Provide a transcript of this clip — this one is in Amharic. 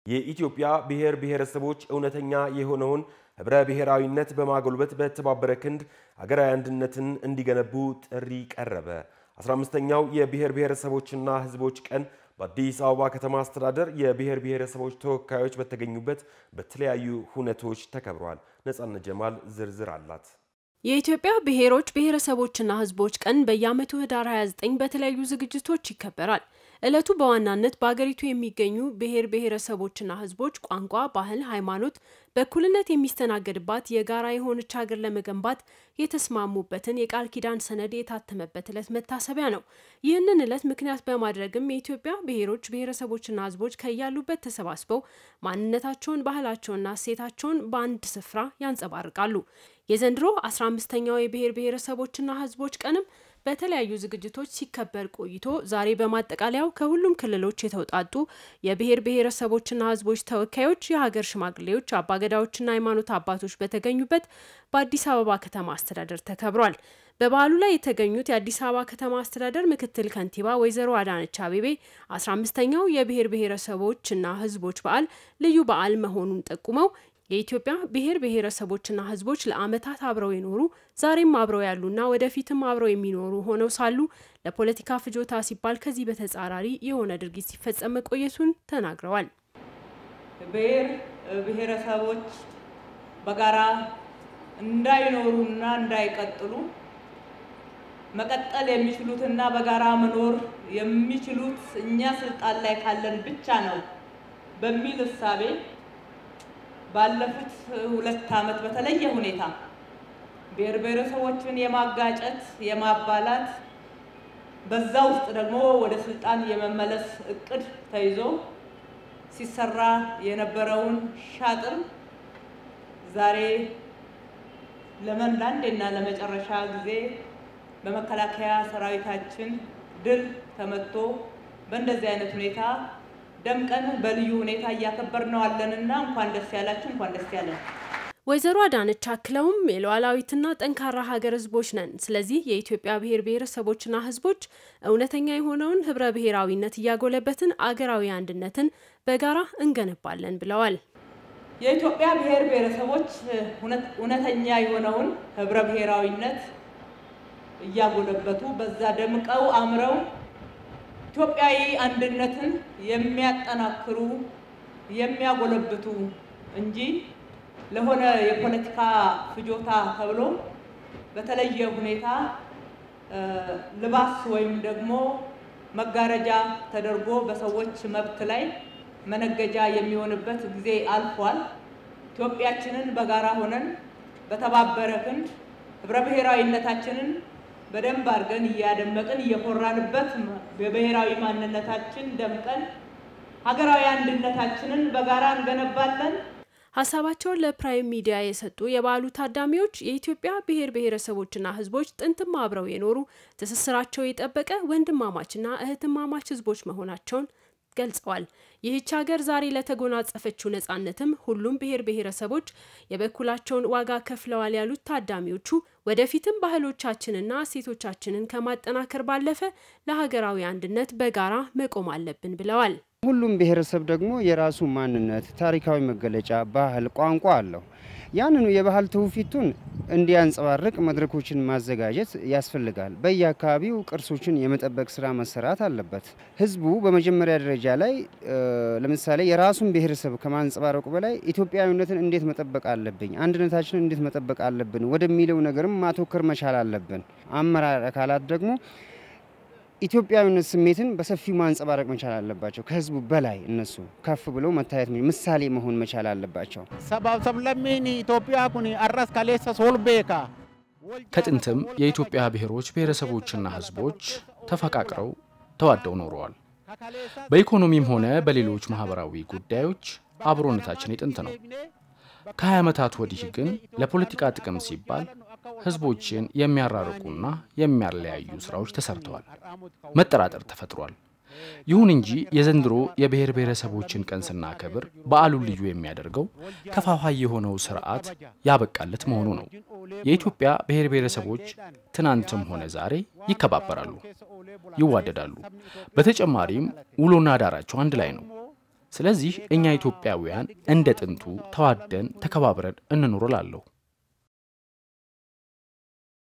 የኢትዮጵያ ብሔር ብሔረሰቦች እውነተኛ የሆነውን ህብረ ብሔራዊነት በማጎልበት በተባበረ ክንድ አገራዊ አንድነትን እንዲገነቡ ጥሪ ቀረበ። 15ኛው የብሔር ብሔረሰቦችና ህዝቦች ቀን በአዲስ አበባ ከተማ አስተዳደር የብሔር ብሔረሰቦች ተወካዮች በተገኙበት በተለያዩ ሁነቶች ተከብረዋል። ነጻነት ጀማል ዝርዝር አላት። የኢትዮጵያ ብሔሮች ብሔረሰቦችና ህዝቦች ቀን በየዓመቱ ህዳር 29 በተለያዩ ዝግጅቶች ይከበራል። ዕለቱ በዋናነት በአገሪቱ የሚገኙ ብሔር ብሔረሰቦችና ህዝቦች ቋንቋ፣ ባህል፣ ሃይማኖት በእኩልነት የሚስተናገድባት የጋራ የሆነች ሀገር ለመገንባት የተስማሙበትን የቃል ኪዳን ሰነድ የታተመበት ዕለት መታሰቢያ ነው። ይህንን ዕለት ምክንያት በማድረግም የኢትዮጵያ ብሔሮች ብሔረሰቦችና ህዝቦች ከያሉበት ተሰባስበው ማንነታቸውን፣ ባህላቸውንና እሴታቸውን በአንድ ስፍራ ያንጸባርቃሉ። የዘንድሮ 15ኛው የብሔር ብሔረሰቦችና ህዝቦች ቀንም በተለያዩ ዝግጅቶች ሲከበር ቆይቶ ዛሬ በማጠቃለያው ከሁሉም ክልሎች የተውጣጡ የብሔር ብሔረሰቦችና ህዝቦች ተወካዮች፣ የሀገር ሽማግሌዎች፣ አባገዳዎችና ሃይማኖት አባቶች በተገኙበት በአዲስ አበባ ከተማ አስተዳደር ተከብሯል። በበዓሉ ላይ የተገኙት የአዲስ አበባ ከተማ አስተዳደር ምክትል ከንቲባ ወይዘሮ አዳነች አቤቤ 15ኛው የብሔር ብሔረሰቦችና ህዝቦች በዓል ልዩ በዓል መሆኑን ጠቁመው የኢትዮጵያ ብሔር ብሔረሰቦችና ህዝቦች ለዓመታት አብረው የኖሩ ዛሬም አብረው ያሉና ወደፊትም አብረው የሚኖሩ ሆነው ሳሉ ለፖለቲካ ፍጆታ ሲባል ከዚህ በተጻራሪ የሆነ ድርጊት ሲፈጸም መቆየቱን ተናግረዋል። ብሔር ብሔረሰቦች በጋራ እንዳይኖሩና እንዳይቀጥሉ መቀጠል የሚችሉትና በጋራ መኖር የሚችሉት እኛ ስልጣን ላይ ካለን ብቻ ነው በሚል እሳቤ ባለፉት ሁለት ዓመት በተለየ ሁኔታ ብሔር ብሔረሰቦችን የማጋጨት የማባላት በዛ ውስጥ ደግሞ ወደ ስልጣን የመመለስ እቅድ ተይዞ ሲሰራ የነበረውን ሻጥር ዛሬ ለመን ለአንዴና ለመጨረሻ ጊዜ በመከላከያ ሰራዊታችን ድል ተመቶ በእንደዚህ አይነት ሁኔታ ደምቀን በልዩ ሁኔታ እያከበር ነው አለንና እንኳን ደስ ያላችሁ፣ እንኳን ደስ ያለን። ወይዘሮ አዳነች አክለውም የሉዓላዊትና ጠንካራ ሀገር ህዝቦች ነን። ስለዚህ የኢትዮጵያ ብሔር ብሔረሰቦችና ህዝቦች እውነተኛ የሆነውን ህብረ ብሔራዊነት እያጎለበትን አገራዊ አንድነትን በጋራ እንገነባለን ብለዋል። የኢትዮጵያ ብሔር ብሔረሰቦች እውነተኛ የሆነውን ህብረ ብሔራዊነት እያጎለበቱ በዛ ደምቀው አምረው ኢትዮጵያዊ አንድነትን የሚያጠናክሩ የሚያጎለብቱ እንጂ ለሆነ የፖለቲካ ፍጆታ ተብሎ በተለየ ሁኔታ ልባስ ወይም ደግሞ መጋረጃ ተደርጎ በሰዎች መብት ላይ መነገጃ የሚሆንበት ጊዜ አልፏል። ኢትዮጵያችንን በጋራ ሆነን በተባበረ ክንድ ህብረ ብሔራዊነታችንን በደንብ አድርገን እያደመቅን እየኮራንበት በብሔራዊ ማንነታችን ደምቀን ሀገራዊ አንድነታችንን በጋራ እንገነባለን። ሀሳባቸውን ለፕራይም ሚዲያ የሰጡ የበዓሉ ታዳሚዎች የኢትዮጵያ ብሔር ብሔረሰቦችና ህዝቦች ጥንትም አብረው የኖሩ ትስስራቸው የጠበቀ ወንድማማችና እህትማማች ህዝቦች መሆናቸውን ገልጸዋል። ይህች ሀገር ዛሬ ለተጎናጸፈችው ነጻነትም ሁሉም ብሔር ብሔረሰቦች የበኩላቸውን ዋጋ ከፍለዋል ያሉት ታዳሚዎቹ ወደፊትም ባህሎቻችንና እሴቶቻችንን ከማጠናከር ባለፈ ለሀገራዊ አንድነት በጋራ መቆም አለብን ብለዋል። ሁሉም ብሔረሰብ ደግሞ የራሱ ማንነት፣ ታሪካዊ መገለጫ፣ ባህል፣ ቋንቋ አለው። ያንኑ የባህል ትውፊቱን እንዲያንጸባርቅ መድረኮችን ማዘጋጀት ያስፈልጋል። በየአካባቢው ቅርሶችን የመጠበቅ ስራ መሰራት አለበት። ህዝቡ በመጀመሪያ ደረጃ ላይ ለምሳሌ የራሱን ብሔረሰብ ከማንጸባረቁ በላይ ኢትዮጵያዊነትን እንዴት መጠበቅ አለብኝ፣ አንድነታችንን እንዴት መጠበቅ አለብን ወደሚለው ነገርም ማተኮር መቻል አለብን። አመራር አካላት ደግሞ ኢትዮጵያዊነት ስሜትን በሰፊው ማንጸባረቅ መቻል አለባቸው። ከህዝቡ በላይ እነሱ ከፍ ብለው መታየት ምሳሌ መሆን መቻል አለባቸው። ሰባብ ሰብለሚን ኢትዮጵያ ኩኒ አራስ ካሌሰ ሶልቤካ ከጥንትም የኢትዮጵያ ብሔሮች ብሔረሰቦችና ህዝቦች ተፈቃቅረው ተዋደው ኖረዋል። በኢኮኖሚም ሆነ በሌሎች ማህበራዊ ጉዳዮች አብሮነታችን የጥንት ነው። ከ20 ዓመታት ወዲህ ግን ለፖለቲካ ጥቅም ሲባል ህዝቦችን የሚያራርቁና የሚያለያዩ ስራዎች ተሰርተዋል። መጠራጠር ተፈጥሯል። ይሁን እንጂ የዘንድሮ የብሔር ብሔረሰቦችን ቀን ስናከብር በዓሉን ልዩ የሚያደርገው ከፋፋይ የሆነው ስርዓት ያበቃለት መሆኑ ነው። የኢትዮጵያ ብሔር ብሔረሰቦች ትናንትም ሆነ ዛሬ ይከባበራሉ፣ ይዋደዳሉ። በተጨማሪም ውሎና ዳራቸው አንድ ላይ ነው። ስለዚህ እኛ ኢትዮጵያውያን እንደ ጥንቱ ተዋደን ተከባብረን እንኑር እላለሁ።